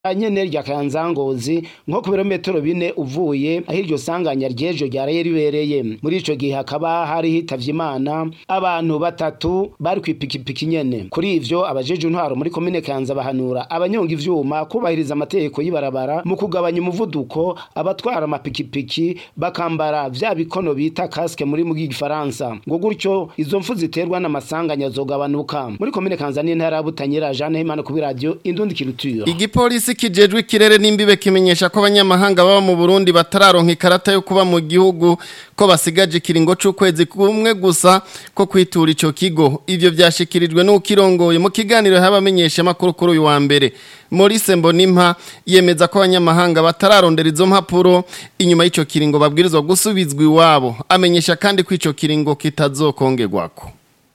nyene rya Kanzangozi nko ku birometero bine uvuye aho iryo sanganya ry'ejo ryaraye ribereye muri ico gihe hakaba hari hitavye imana abantu batatu bari kw'ipikipiki nyene kuri ivyo abajeje intwaro muri komine Kanza bahanura abanyonga ivyuma kubahiriza amategeko y'ibarabara mu kugabanya umuvuduko abatwara amapikipiki bakambara vya bikono bita casque muri mu gifaransa ngo gutyo izo mfu ziterwa n'amasanganya zogabanuka muri komine Kanza n'intara ya Butanyerera Jeanne Himana ku radio Indundi Kiruture Igipolisi kijejwe ikirere n'imbibe kimenyesha ko abanyamahanga baba mu Burundi batararonka ikarata yo kuba mu gihugu ko basigaje kiringo c'ukwezi kumwe gusa ko kwitura ico kigo ivyo vyashikirijwe n'ukirongoye mu kiganiro habamenyesha makuru kuri uyu wa mbere Maurice Mbonimpa yemeza ko abanyamahanga batararondera izo mpapuro inyuma y'ico kiringo babwirizwa gusubizwa iwabo amenyesha kandi ko ico kiringo kitazokongerwako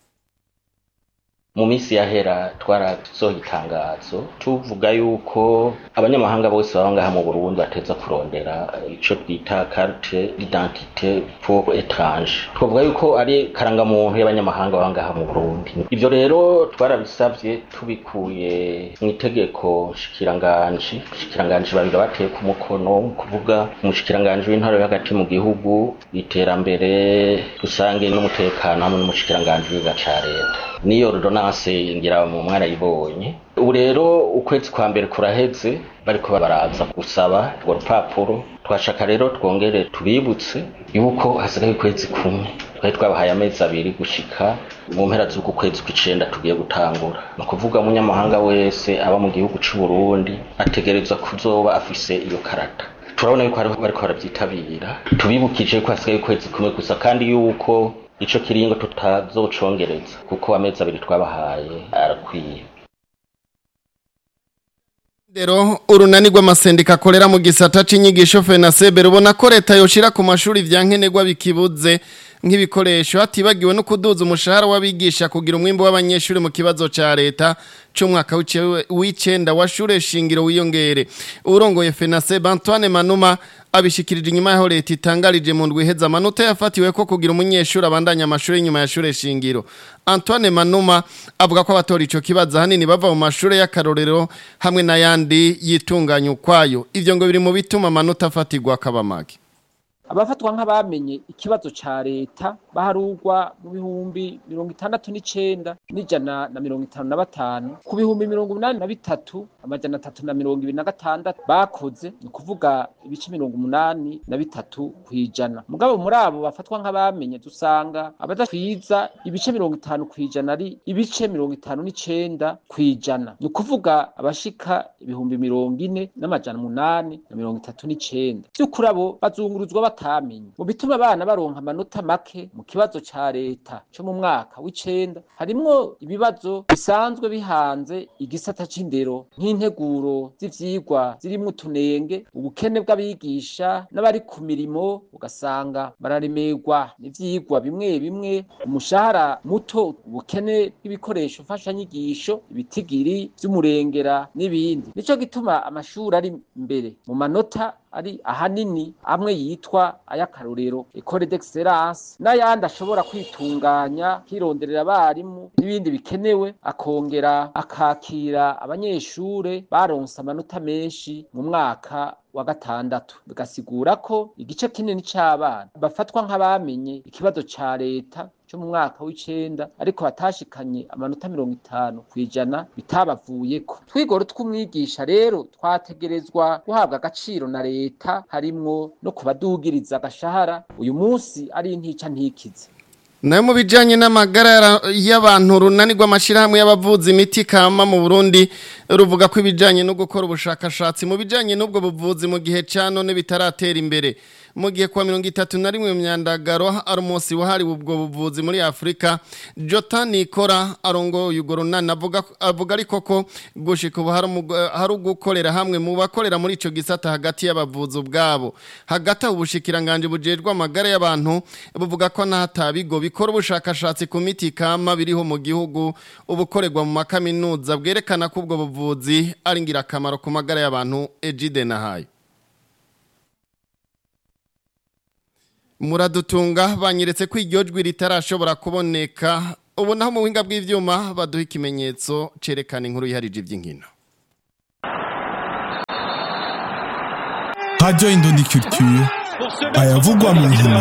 mu minsi yahera twarasohoye itangazo tuvuga yuko abanyamahanga bose baba ngaha mu Burundi bateza kurondera ico twita carte d'identité pour étrange twavuga yuko ari karangamuntu y'abanyamahanga baba ngaha mu Burundi ivyo rero twarabisavye tubikuye mu itegeko shikiranganji shikiranganji babiri bateye ku mukono kuvuga umushikiranganji w'intara yo hagati mu gihugu iterambere rusange n'umutekano hamwe n'umushikiranganji w'iga ca leta niyo ordonance ngira mu mwana yibonye ubu rero ukwezi kwa mbere kuraheze bariko baraza gusaba urwo rupapuro twashaka rero twongere tubibutse yuko hasigaye ukwezi kumwe twari twabahaye amezi abiri gushika mu mpera z'uku kwezi kw'icenda tugiye gutangura ni ukuvuga umunyamahanga wese aba mu gihugu c'u Burundi ategerezwa kuzoba afise iyo karata turabona yuko bariko baravyitabira tubibukije ko hasigaye ukwezi kumwe gusa kandi yuko ico kiringo tutazocongereza kuko amezi abiri twabahaye arakwiye Dero urunani rw'amasendika akorera mu gisata c'inyigisho FENASEB rubona ko leta yoshira ku mashuri vyankenerwa bikibuze nk'ibikoresho hatibagiwe no kuduza umushahara w'abigisha kugira umwimbo w'abanyeshuri mu kibazo ca leta c'umwaka w'icenda wa shure shingiro wiyongere urongoye FENASEB Antoine Manuma abishikirije inyuma yaho leta itangarije mu ndwi heza amanota yafatiwe ko kugira umunyeshuri abandanya amashuri nyuma ya shure shingiro Antoine Manuma avuga ko abatora ico kibazo hanini bava mu mashure y'akarorero hamwe n'ayandi yitunganya ukwayo ivyo ngo biri mu bituma amanota afatirwa akabamage abafatwa nk'abamenye ikibazo ca leta baharugwa mu bihumbi mirongo itandatu n'icenda n'ijana na mirongo itanu na batanu ku bihumbi mirongo umunani na bitatu amajana atatu na mirongo ibiri na gatandatu bakoze ni ukuvuga ibice mirongo umunani na bitatu kw'ijana mugabo muri abo bafatwa nk'abamenye dusanga abadatwiza ibice mirongo itanu kw'ijana ari ibice mirongo itanu n'icenda kw'ijana ni ukuvuga abashika ibihumbi mirongo ine n'amajana umunani na mirongo itatu n'icenda vy'ukuri abo bazunguruzwa batamenye mu bituma abana baronka amanota make mu kibazo ca leta co mu mwaka w'icenda harimwo ibibazo bisanzwe bihanze igisata c'indero nk'integuro z'ivyigwa zirimwo utunenge ubukene bw'abigisha n'abari ku mirimo ugasanga bararemerwa n'ivyigwa bimwe bimwe umushahara muto ubukene bw'ibikoresho mfashanyigisho ibitigiri vy'umurengera n'ibindi nico gituma amashuri ari imbere mu manota ari ahanini amwe yitwa ayakarorero ecole d'excellence n'ayandi ashobora kwitunganya hironderera abarimu n'ibindi bikenewe akongera akakira abanyeshure baronse amanota menshi mu mwaka wa gatandatu bigasigura ko igice kinini c'abana bafatwa nk'abamenye ikibazo ca leta cyo mu mwaka w'icenda ariko batashikanye amanota mirongo itanu kw'ijana bitabavuyeko twigoro tw'umwigisha rero twategerezwa guhabwa agaciro na leta harimwo no kubadugiriza agashahara uyu munsi ari intica ntikize nayo mu bijyanye n'amagara y'abantu runani rw'amashyirahamwe y'abavuzi imiti kama mu burundi ruvuga ko ibijyanye no gukora ubushakashatsi mu bijyanye n'ubwo buvuzi mu gihe cya none bitaratera imbere mu gihe kwa mirongo itatu na rimwe myandagaro ari umunsi wahariwe ubwo buvuzi muri afurika jota nikora arongoye urwo runani avuga ariko ko gushika ubu hari ugukorera hamwe mu bakorera muri icyo gisata hagati y'abavuzi ubwabo hagati aho ubushikiranganje bujejwe amagara y'abantu buvuga ko n'ahatabigo bikora ubushakashatsi ku miti kama biriho mu gihugu ubukorerwa mu makaminuza bwerekana ko ubwo buvuzi ari ingirakamaro ku magara y'abantu ejide nahaye muradutunga banyeretse ko iryo jwi ritarashobora kuboneka ubu naho mu buhinga bw'ibyuma baduha ikimenyetso cyerekana inkuru yiharije iby'inkino Radio Indondi Culture ayavugwa mu nkino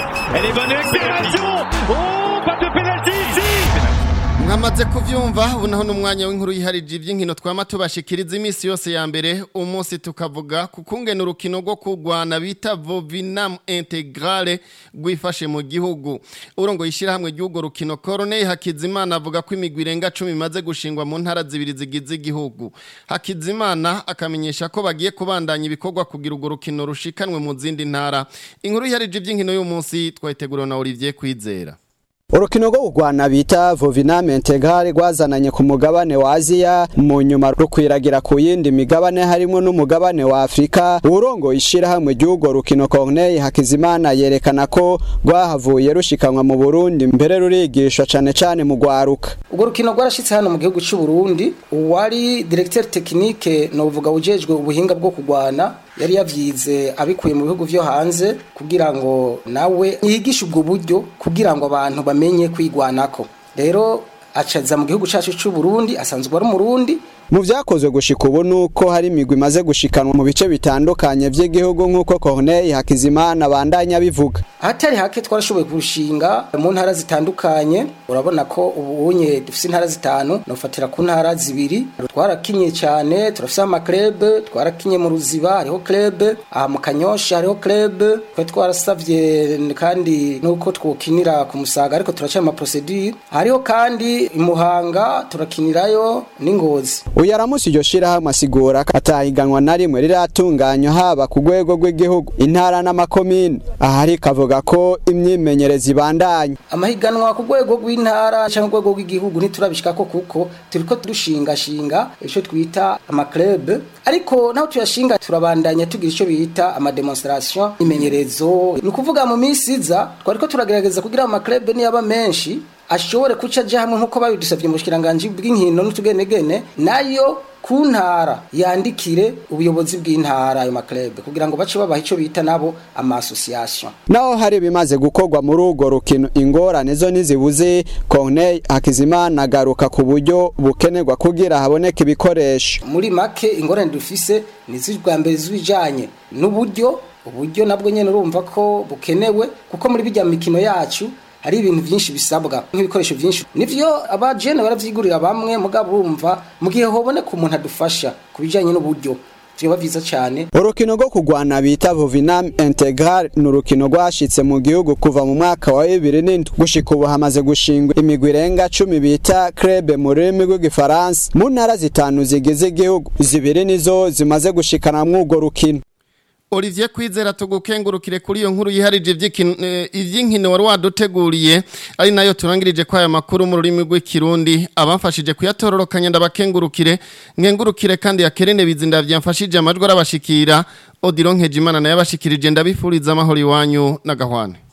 mwamaze kuvyumva ubu naho n'umwanya w'inkuru yiharije ivy'inkino twama tubashikiriza iminsi yose ya mbere umunsi tukavuga ku kungena urukino rwo kurwana bita vovinam integrale rwifashe mu gihugu urongo yishirahamwe ry'urwo rukino Corneille Hakizimana avuga ko imigwi irenga 10 imaze gushingwa mu ntara zibiri zigize igihugu Hakizimana akamenyesha ko bagiye kubandanya ibikorwa kugira urwo rukino rushikanwe mu zindi ntara inkuru yiharije ivy'inkino y'umunsi twayiteguriwe na Olivier Kwizera urukino rwo kurwana bita vovinam integral rwazananye ku mugabane wa aziya mu nyuma rukwiragira ku yindi migabane harimo n'umugabane wa afurika urongo ishirahamwe ry'urwo rukino corneille hakizimana yerekana ko rwahavuye rushikanwa mu burundi mbere rurigishwa cane cane mu rwaruka urwo rukino rwarashitse hano mu gihugu c'u Burundi uwari directeur technique novuga ujejwe ubuhinga bwo kurwana yari yavyize abikuye mu bihugu vyo hanze kugira ngo nawe yigishe ubwo buryo kugira ngo abantu bamenye kwigwanako rero acaza mu gihugu cacu c'u Burundi asanzwe ari umurundi mu vyakozwe gushika ubu nuko hari imigwi imaze gushikanwa mu bice bitandukanye vy'igihugu nk'uko Corneille Hakizimana bandanya bivuga ahatari hake twarashoboye kurushinga mu ntara zitandukanye urabona ko ubunye dufise intara zitanu nofatira ku ntara zibiri twarakinye cyane turafise amaklub twarakinye mu ruziba hariho club aha mu kanyosha hariho club twe twarasavye kandi nuko twokinira ku musaga ariko turaca ama procedure hariho kandi imuhanga turakinirayo n'ingozi uyu aramusi iryo shirahamwe asigura ko atahiganwa na rimwe riratunganywa haba ku rwego rw'igihugu intara n'amakomine aha ariko avuga ko imyimenyerezo ibandanya amahiganwa ku rwego rw'intara cyangwa urwego rw'igihugu ntiturabishikako kuko turiko turushingashinga ico twita amaklub ariko naho tuyashinga turabandanya tugira ico bita amademonstration imenyerezo ni ukuvuga mu minsi iza twariko turagerageza kugira amaklub niyaba menshi ashobore kuca aja hamwe nk'uko babidusavye mu bushikiranganji bw'inkino n'utugenegene nayo ku ntara yandikire ubuyobozi bw'intara ayo maklebe kugira ngo bace babaha ico bita nabo ama association naho hari bimaze gukorwa muri urwo rukino ingorane zo ntizibuze Corneille Hakizimana agaruka ku buryo bukenerwa kugira haboneke ibikoresho muri make ingorane dufise ni z'ubwa mbere z'ibijanye n'uburyo uburyo nabwo nyene urumva ko bukenewe kuko muri bijya mikino yacu hari ibintu byinshi bisabwa nk'ibikoresho byinshi nivyo abajene baravyigurira bamwe mugabo urumva mu gihe hoboneka umuntu adufasha ku bijanye n'uburyo vyoba vyiza cane urukino rwo kurwana bita vovinam integral ni urukino rwashitse mu gihugu kuva mu mwaka wa bibiri n'indwi gushika ubu hamaze gushingwa imigwi irenga cumi bita krebe mu rurimi rw'igifaransa mu ntara zitanu zigize igihugu zibiri nizo zimaze gushikana mw'urwo rukino Olivier Kwizera tugukengurukire kuri iyo nkuru yiharije ivy'inkino wari waduteguriye ari nayo turangirije kwa aya makuru mu rurimi rw'ikirundi abamfashije kuyatororokanya ndabakengurukire nkengurukire kandi yakerene bizinda vyamfashije amajwi arabashikira Odiron Nkejimana naye abashikirije ndabifuriza amahoro iwanyu n'agahwane